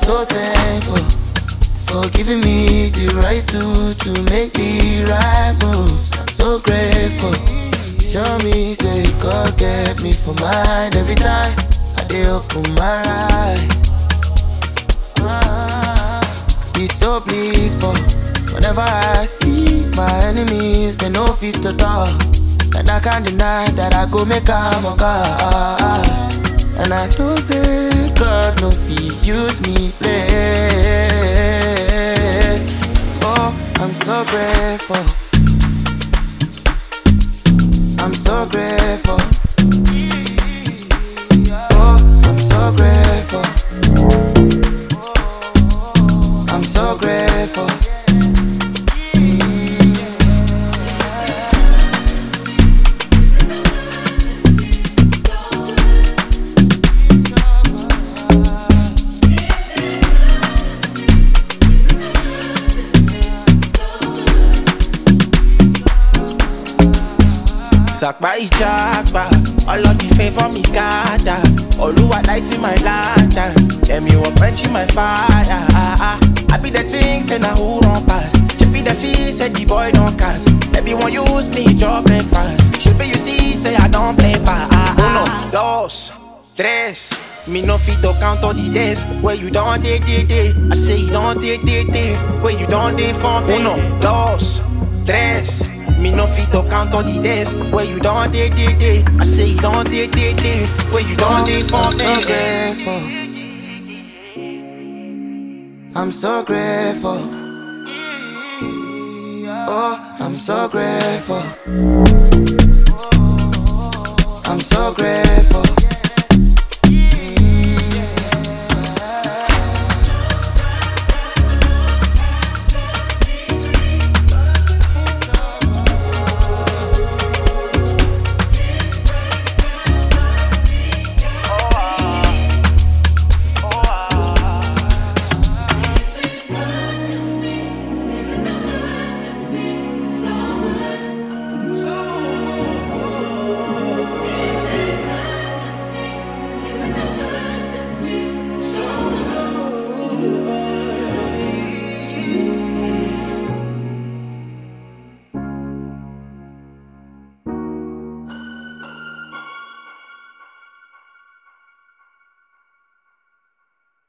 so thankful for giving me the right to to make the right moves. I'm so grateful. Show me, say God get me for mine every time I dey open my eyes. He's so blissful. Whenever I see my enemies, they know fit to talk. And I can't deny that I go make am a God. And I know say God no fit use me play. Oh, I'm so grateful. I'm so grateful. Oh, I'm so grateful. I'm so grateful. Sàpá ìjàgbá, ọlọ́dì favour me gada. Olúwa lighting my lantern, ẹ̀mí wọ̀ quenching my fire. I be the thing say na who run pass. She be the fee say the boy don cast. Everyone use me chop breakfast. Shebi you see say I don play pa. Uno, dos, tres. Me no fit to count all the days where you don dey dey dey. I say you don dey dey dey where you don dey for me. Uno, dos, tres. Me no fit to count all the days where you don dey dey dey. I say you don dey dey dey where you don dey for I'm so me. grateful. I'm so grateful. Oh, I'm so grateful.